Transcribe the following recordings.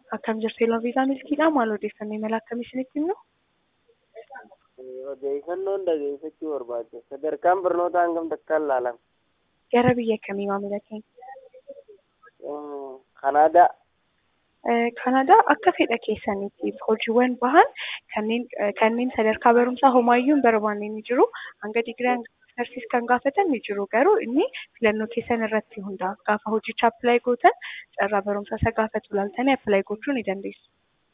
Akkam jirtu Eeloo Viizaa Milkiidhaa maal odeeffannoo imala akkamii isinitti himnu? Odeeffannoon dhageeffachuu barbaade sadarkaan barnootaa hangam takkaan ilaalama? Gara biyya kamii maamila keenya? Kanaadaa. Kanaadaa akka fedha keessaniitiif hojiiwwan bahan kanneen kanneen sadarkaa barumsaa homaayyuu hin barbaanne ni jiru. Hanga digirii agarsiis kan gaafatan ni jiru. Garuu inni filannoo keessan irratti hundaa'a. Gaafa hojicha appilaayi gootan carraa barumsaa isa gaafatu ilaaltanii appilaayi gochuu ni dandeessu.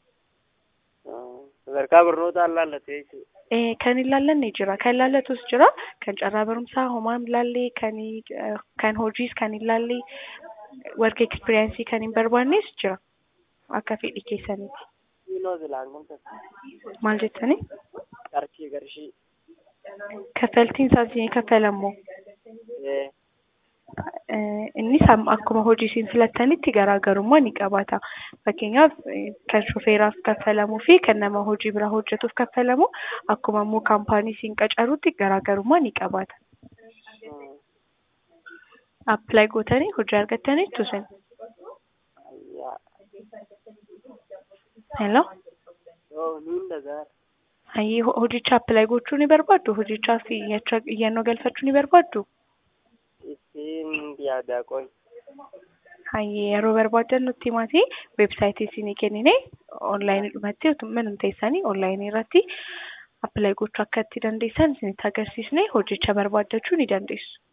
Sadarkaa barnootaa ilaallatee jechuudha. Kan hin laallanne jira. Kan laallatus jira. Kan carraa barumsaa homaa hin laallee, kan kan hojiis kan hin laallee, warqa ekspiriyaansii kan hin barbaannes jira. Akka fedhii keessaniiti. Kiiloo silaan kun takka. Maal jettanii? Qarshii qarshii. Kaffaltiin isaas ni kaffalamoo? Innis akkuma hojii isin filattanitti garaagarummaa ni qabaata. Fakkeenyaaf kan shofeeraaf kaffalamuu fi kan nama hojii biraa hojjetuuf kaffalamu akkuma immoo kaampaanii isin qacarutti garaagarummaa ni qabaata. Appilaayi gootanii hojii argattanii tusin. Hello. Niin dhaga'a. Hayyee hojicha appilaayi gochuu ni barbaaddu? Hojichaaf iyyannoo galfachuu ni barbaaddu? Ittiin yaadaa qoy. Hayyee yeroo barbaadan nutti himaatii weebsaayitii isinii kennine onlaayinii dhumatti manuma teessanii onlaayinii irratti appilaayi gochuu akka itti dandeessan isinitti agarsiisne hojicha barbaaddachuu ni dandeessu.